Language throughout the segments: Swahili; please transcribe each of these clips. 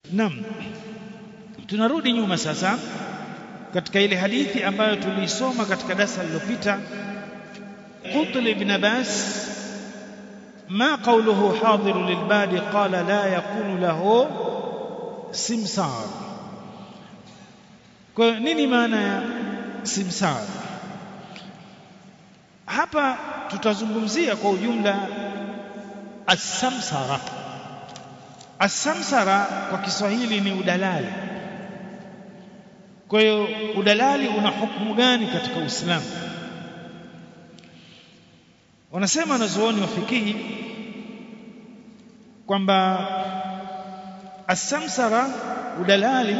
Naam, tunarudi nyuma sasa katika ile hadithi ambayo tuliisoma katika darasa lililopita. قلت لابن عباس ما قوله حاضر للبادي قال لا يكون له سمسار kwa nini maana ya simsar hapa tutazungumzia kwa ujumla as-samsara as-samsara kwa Kiswahili ni udalali kwa hiyo udalali una hukumu gani katika Uislamu wanasema wanazuoni wa fikihi kwamba as-samsara udalali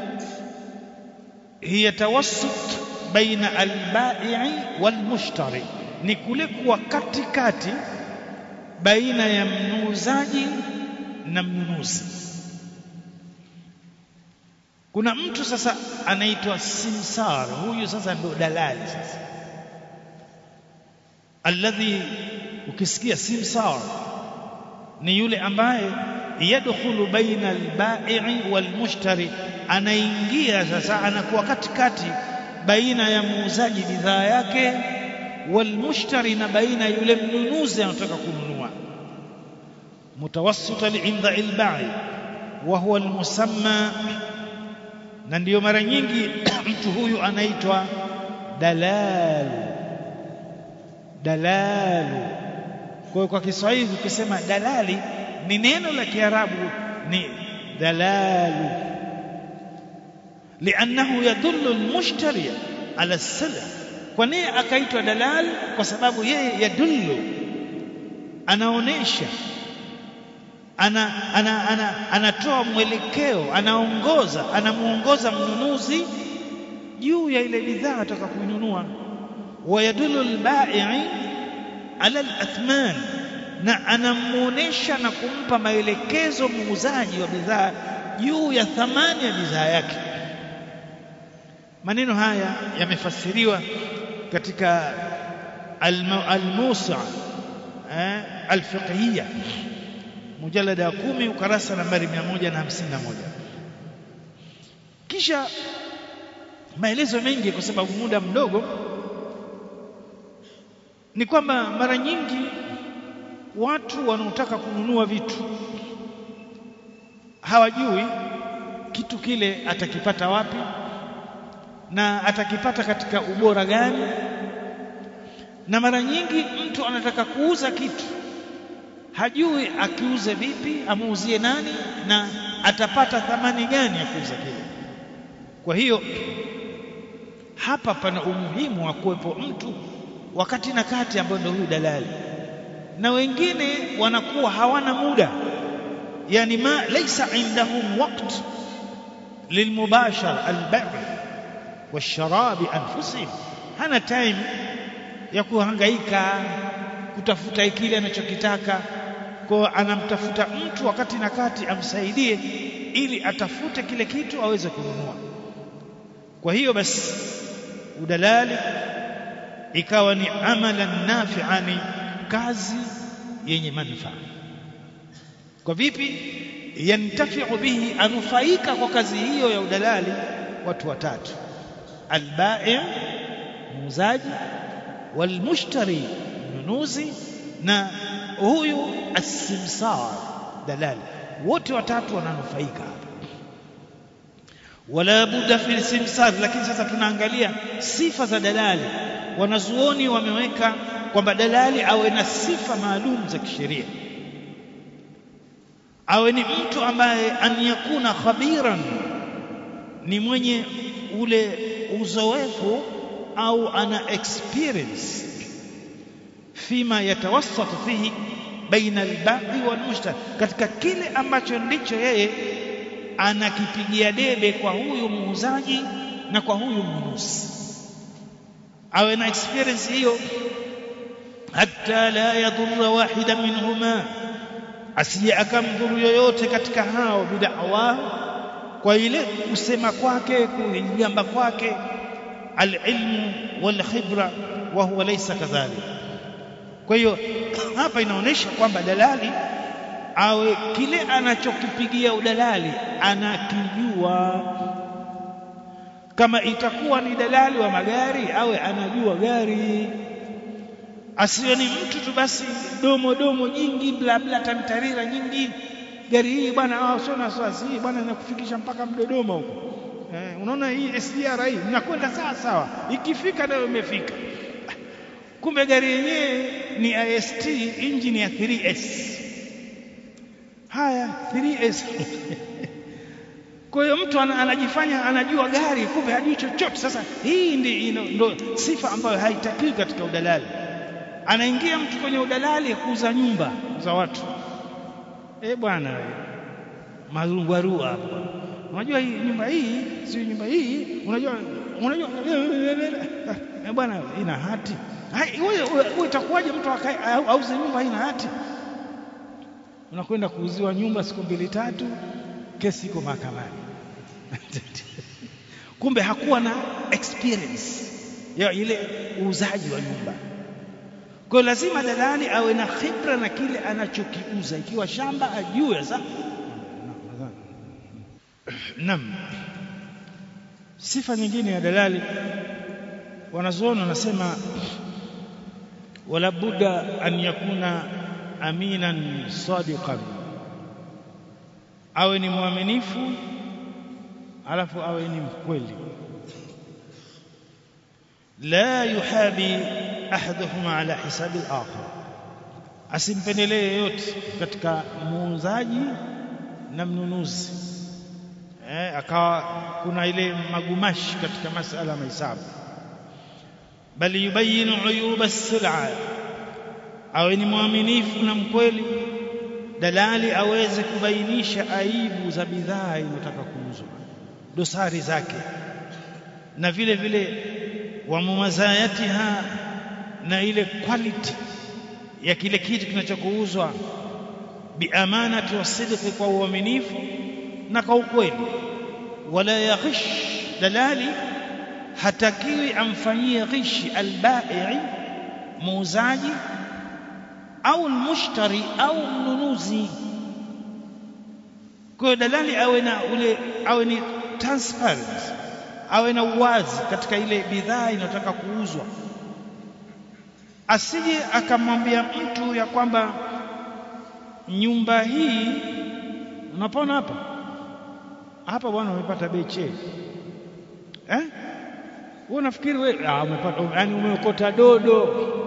hiya tawassut baina al-bai'i wal-mushtari ni kule kuwa katikati baina ya mnuuzaji na mnunuzi kuna mtu sasa anaitwa simsar huyu sasa ndio dalali sasa alladhi ukisikia simsar ni yule ambaye yadkhulu baina al-bai'i wal-mushtari anaingia sasa anakuwa katikati baina ya muuzaji bidhaa yake walmushtari na baina yule mnunuzi anataka kununua mutawassita inda al-ba'i wa huwa al-musamma na ndiyo mara nyingi mtu huyu anaitwa dalalu dalalu kwa kwa Kiswahili ukisema dalali ni neno la Kiarabu ni dalalu لأنه يدل المشتري على السلع kwa nini akaitwa dalal kwa sababu yeye yadullu anaonesha ana, ana, ana, anatoa mwelekeo anaongoza anamuongoza mnunuzi juu ya ile bidhaa ataka kununua wayadullu albai' ala alathman na anamuonesha na kumpa maelekezo muuzaji wa bidhaa juu ya thamani ya bidhaa yake maneno haya yamefasiriwa katika al-Musa eh, al-Fiqhiyya mujalada ya 10 ukarasa nambari 151 kisha maelezo mengi kwa sababu muda mdogo ni kwamba mara nyingi watu wanaotaka kununua vitu hawajui kitu kile atakipata wapi na atakipata katika ubora gani na mara nyingi mtu anataka kuuza kitu hajui akiuze vipi amuuzie nani na atapata thamani gani ya kuuza kile kwa hiyo hapa pana umuhimu wa kuwepo mtu wakati na kati ambayo ndio huyu dalali na wengine wanakuwa hawana muda yani ma laysa indahum waqt lilmubashara albay' washarabi anfusihim hana time ya kuhangaika kutafuta kile anachokitaka kwa anamtafuta mtu wakati na kati amsaidie ili atafute kile kitu aweze kununua kwa hiyo basi udalali ikawa ni amalan nafi'ani kazi yenye manufaa kwa vipi yantafi'u bihi anufaika kwa kazi hiyo ya udalali watu watatu albai' muuzaji walmushtari mnunuzi na huyu asimsar dalali wote watatu wananufaika hapa wala budda fi simsar lakini sasa tunaangalia sifa za dalali wanazuoni wameweka kwamba dalali awe na sifa maalum za kisheria awe ni mtu ambaye an yakuna khabiran ni mwenye ule uzoefu au ana experience fima yatawassatu fihi baina albai walmushtari katika kile ambacho ndicho yeye anakipigia debe kwa huyu muuzaji na kwa huyu mnunuzi awe na experience hiyo hatta la yadhurra wahida minhuma asije akamdhuru yoyote katika hao bidawa kwa ile kusema kwake kujamba kwake alilmu walkhibra wa huwa laysa kadhalik kwa hiyo hapa inaonyesha kwamba dalali awe kile anachokipigia udalali anakijua kama itakuwa ni dalali wa magari awe anajua gari asiwe ni mtu tu basi domo domo nyingi bla bla tamtarira nyingi gari hii bwana sio na wasiwasi hii bwana inakufikisha mpaka Mdodoma huko eh, unaona hii SGR hii mnakwenda sawa sawa ikifika nayo imefika kumbe gari yenyewe ni IST engine ya 3S haya 3S kwa hiyo mtu anajifanya anajua gari kumbe hajui chochote sasa hii ndi ndo sifa ambayo haitakiwi katika udalali anaingia mtu kwenye udalali kuuza nyumba za watu eh bwana marungwarua hapo unajua hii nyumba hii si nyumba hii unajua unajua eh bwana ina hati wewe itakuwaje mtu auze nyumba ina hati unakwenda kuuziwa nyumba siku mbili tatu kesi iko mahakamani kumbe hakuwa na experience ya ile uuzaji wa nyumba kwa hiyo lazima dalali awe na khibra na kile anachokiuza ikiwa shamba ajue sasa Naam. Sifa nyingine ya dalali wanazuoni wanasema wala budda an yakuna aminan sadiqan awe ni mwaminifu alafu awe ni mkweli la yuhabi ahaduhuma ala hisabi al-akhar asimpendelee yoyote katika muuzaji na mnunuzi eh, akawa kuna ile magumashi katika masala ya mahesabu bali yubayinu uyuba as-sil'a awe ni mwaminifu na mkweli dalali aweze kubainisha aibu za bidhaa inayotaka kuuzwa dosari zake na vile vile wa mumazayatiha na ile quality ya kile kitu kinachokuuzwa biamanati wasidqi kwa uaminifu na kwa ukweli wala yaghish dalali hatakiwi amfanyie ghishi albai muuzaji au almushtari au mnunuzi kwa hiyo dalali awe na ule awe ni transparent awe na uwazi katika ile bidhaa inayotaka kuuzwa asije akamwambia mtu ya kwamba nyumba hii unapona hapa hapa bwana umepata bei che eh wewe unafikiri wewe ah umepata yani umeokota dodo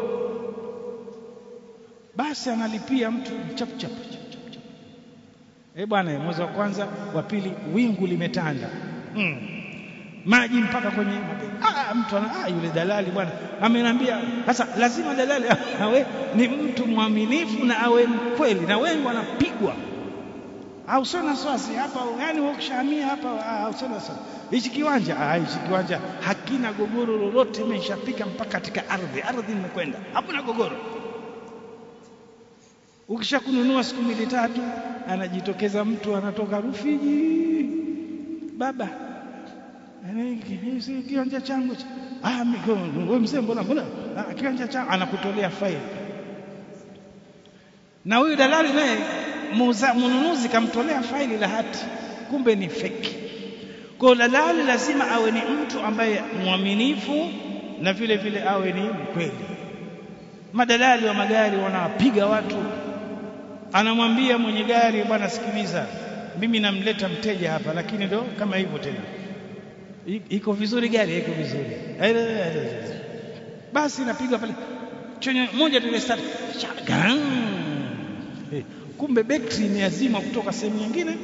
basi analipia mtu chap chap chap chap, chap. eh bwana mwezi wa kwanza wa pili wingu limetanda mm. maji mpaka kwenye ah mtu ana ah yule dalali bwana ameniambia sasa lazima dalali awe ni mtu mwaminifu na awe mkweli na wengi wanapigwa au sio na swasi hapa yani ukishamia hapa au sio na swasi hichi kiwanja ah hichi kiwanja hakina gogoro lolote imeshapika mpaka katika ardhi ardhi imekwenda hakuna gogoro ukishakununua siku mbili tatu anajitokeza mtu anatoka Rufiji baba si kiwanja changu ah wewe mzee mbona mbona ah, kiwanja changu anakutolea faili na huyu dalali naye mnunuzi kamtolea faili la hati kumbe ni feki kwa dalali lazima awe ni mtu ambaye mwaminifu na vile vile awe ni mkweli madalali wa magari wanawapiga watu anamwambia mwenye gari bwana sikiliza mimi namleta mteja hapa lakini ndo kama hivyo tena iko vizuri gari iko vizuri basi napiga pale chenye moja tele start kumbe betri imeazimwa kutoka sehemu nyingine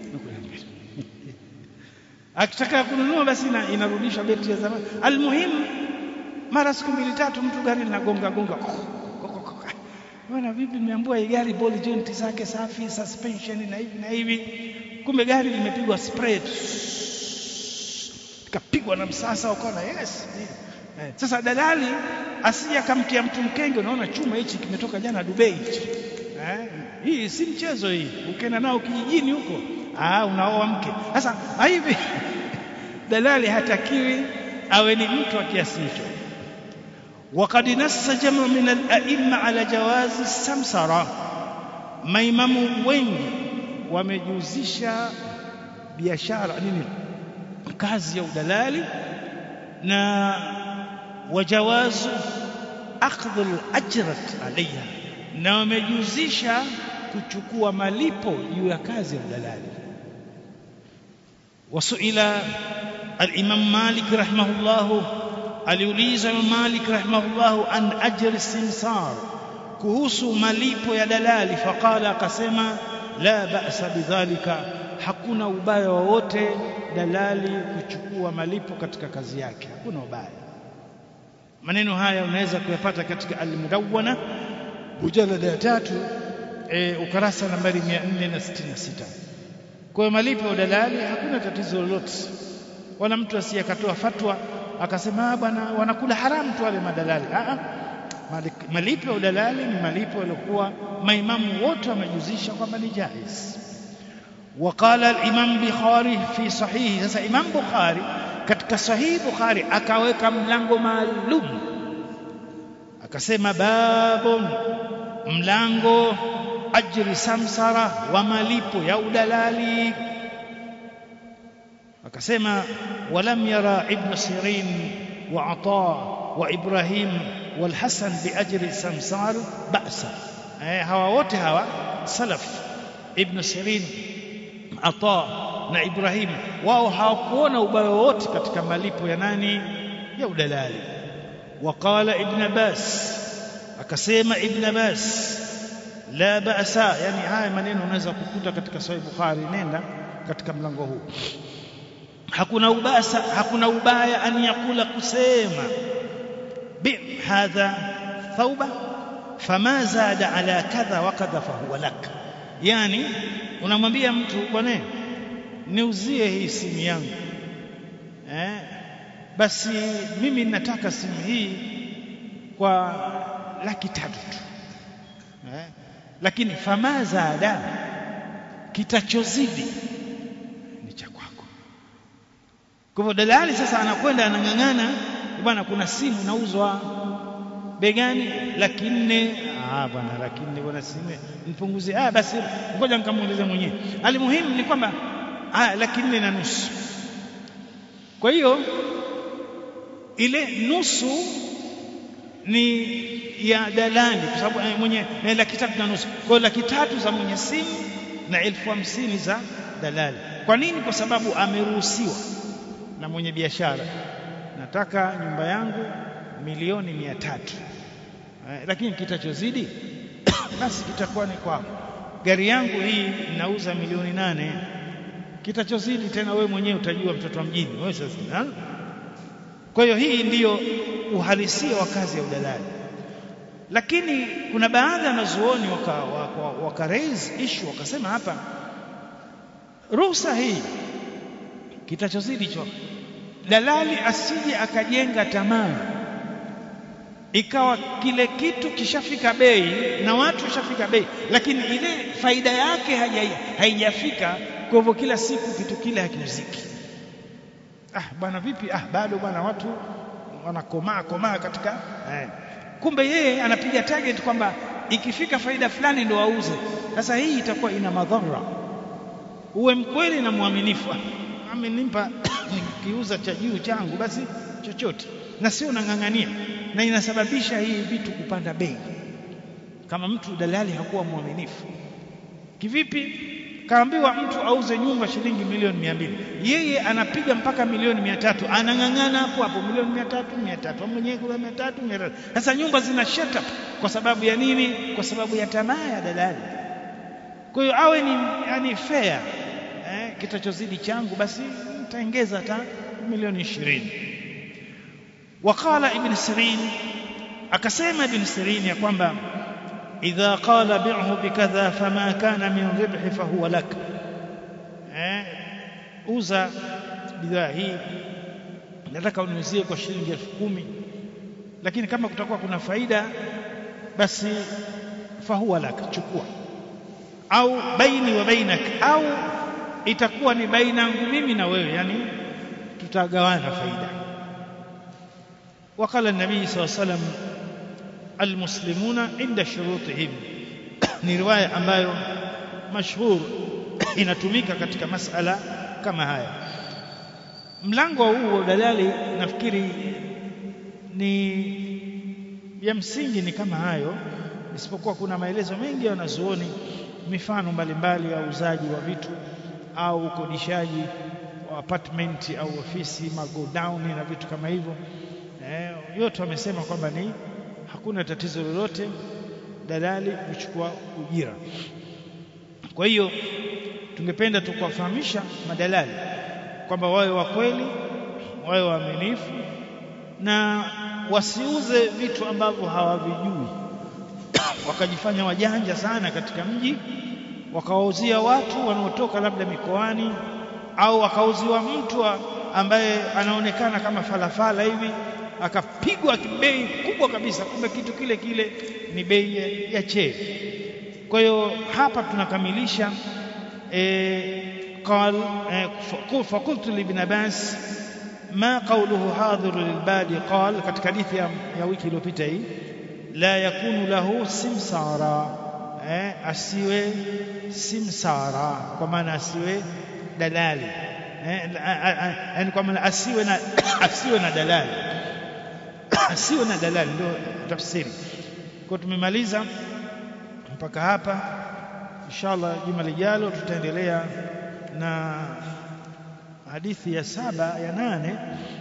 akitaka kununua basi inarudisha betri ya zamani almuhimu mara siku mbili tatu mtu gari linagonga gonga bwana vipi nimeambiwa hii gari ball joint zake safi suspension na hivi na hivi kumbe gari limepigwa spray kapigwa na msasa ukaona yes eh. sasa dalali asije akamtia mtu mkenge unaona chuma hichi kimetoka jana Dubai hichi eh. hii si mchezo hii ukienda nao kijijini huko ah unaoa mke sasa hivi dalali hatakiwi awe ni mtu wa kiasi hicho وقد نص جمع من الأئمة على جواز السمسرة maimamu wengi wamejihusisha biashara nini kazi ya udalali na wajawazu akhdhu al-ajrat alayha na wamejihusisha kuchukua malipo juu ya kazi ya udalali wasuila al-imam Malik rahimahullahu aliuliza Malik rahimahullahu an ajri simsar kuhusu malipo ya dalali faqala akasema la ba'sa bidhalika hakuna ubaya wowote dalali kuchukua malipo katika kazi yake hakuna ubaya maneno haya unaweza kuyapata katika al-mudawwana mujalada ya tatu e, ukarasa nambari 466 kwa hiyo malipo ya dalali hakuna tatizo lolote wala mtu asiyekatoa fatwa akasema bwana wanakula haramu tu wale madalali a malipo ya udalali ni malipo yaliokuwa maimamu wote wamejuzisha kwamba ni jaiz وقال الامام بخاري في صحيح sasa imam bukhari katika sahihi bukhari akaweka mlango maalum akasema babun mlango ajri samsara wa malipo ya udalali akasema walam yara ibn sirin wa ata wa ibrahim wal hasan bi ajri samsar ba'sa eh hawa wote hawa salaf ibn sirin ata na ibrahim wao hawakuona ubaya wote katika malipo ya nani ya udalali waqala ibn abbas akasema ibn abbas la ba'sa yani haya maneno unaweza kukuta katika sahih bukhari nenda katika mlango huu hakuna ubasa hakuna ubaya an yakula kusema bi hadha thauba fama zada ala kadha wa kadha fa huwa lak yani unamwambia mtu bwana niuzie hii simu yangu eh basi mimi nataka simu hii kwa laki tatu tu eh lakini fama zada kitachozidi ni cha kwako kwa hivyo dalali sasa anakwenda anang'ang'ana bwana kuna simu nauzwa bei gani laki nne ah bwana laki nne bwana simu nipunguzie ah basi ngoja nikamuulize mwenyewe alimuhimu ni kwamba ah laki nne na nusu kwa hiyo ile nusu ni ya dalali kwa sababu mwenye na laki tatu na nusu kwa hiyo laki tatu za mwenye simu na elfu hamsini za dalali kwa nini kwa sababu ameruhusiwa na mwenye biashara nataka nyumba yangu milioni mia tatu eh, lakini kitachozidi basi kitakuwa ni kwako gari yangu hii nauza milioni nane kitachozidi tena wewe mwenyewe utajua mtoto wa mjini wewe sasa kwa hiyo hii ndiyo uhalisia wa kazi ya udalali lakini kuna baadhi ya wanazuoni waka, waka, waka raise issue wakasema hapa ruhusa hii kitachozidi cho dalali asije akajenga tamaa ikawa kile kitu kishafika bei na watu washafika bei lakini ile faida yake haijafika kwa hivyo kila siku kitu kile hakiuziki ah bwana vipi ah bado bwana watu wanakomaa komaa katika eh. kumbe yeye anapiga target kwamba ikifika faida fulani ndo auze sasa hii itakuwa ina madhara uwe mkweli na mwaminifu amenimpa nikiuza cha juu changu basi chochote na sio nang'ang'ania na inasababisha hii vitu kupanda bei kama mtu dalali hakuwa mwaminifu kivipi kaambiwa mtu auze nyumba shilingi milioni mia mbili yeye anapiga mpaka milioni mia tatu anang'ang'ana hapo hapo milioni mia tatu mia tatu mwenyewe kuna mia tatu mia tatu sasa nyumba zina shut up kwa sababu ya nini kwa sababu ya tamaa ya dalali kwa hiyo awe ni yani fair eh, kitachozidi changu basi nitaongeza hata milioni ishirini waqala ibn sirin akasema ibn sirin ya kwamba idha qala bi'hu bikadha fama kana min ribhi fahuwa lak eh uza bidhaa hii nataka uniuzie kwa shilingi elfu kumi lakini kama kutakuwa kuna faida basi fahuwa lak chukua au baini wa bainak au itakuwa ni baina yangu mimi na wewe yani tutagawana faida وقال النبي صلى الله عليه وسلم المسلمون عند شروطهم ni riwaya ambayo mashhur inatumika katika masala kama haya mlango huu dalali nafikiri ni ya msingi ni kama hayo isipokuwa kuna maelezo mengi ya wanazuoni mifano mbalimbali ya uuzaji wa vitu au ukodishaji wa apartment au ofisi magodown na vitu kama hivyo eh, yote wamesema kwamba ni hakuna tatizo lolote dalali kuchukua ujira kwa hiyo tungependa tukuwafahamisha madalali kwamba wawe wa kweli wawe waaminifu na wasiuze vitu ambavyo hawavijui wakajifanya wajanja sana katika mji wakawauzia watu wanaotoka labda mikoani au akauziwa mtu ambaye anaonekana kama falafala hivi akapigwa bei kubwa kabisa kumbe kitu kile kile ni bei ya chee kwa hiyo hapa tunakamilisha e, قال فقلت لابن عباس ما قوله حاضر للبادي قال katika hadithi ya, ya wiki iliyopita hii la yakunu lahu simsara eh, asiwe simsara kwa maana asiwe dalali eh, yani kwa maana asiwe na asiwe na dalali asiwe na dalali ndio tafsiri kwa tumemaliza mpaka hapa inshallah juma lijalo tutaendelea na hadithi ya saba ya nane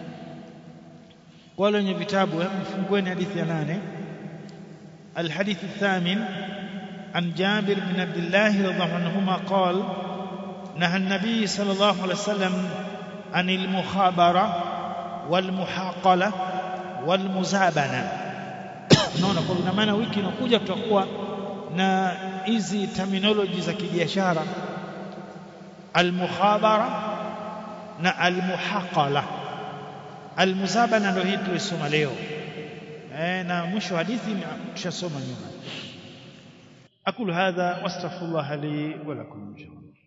wale wenye vitabu mfungueni hadithi ya nane الحديث الثامن عن جابر بن عبد الله رضي الله عنهما قال نهى النبي صلى الله عليه وسلم عن المخابرة والمحاقلة والمزابنة unaona kwa ina maana wiki inakuja tutakuwa na hizi terminology za kibiashara almukhabara na almuhaqala almuzabana ndio hii tulisoma leo eh, na mwisho hadithi tushasoma nyuma aqulu hadha wastaghfirullah li wa lakum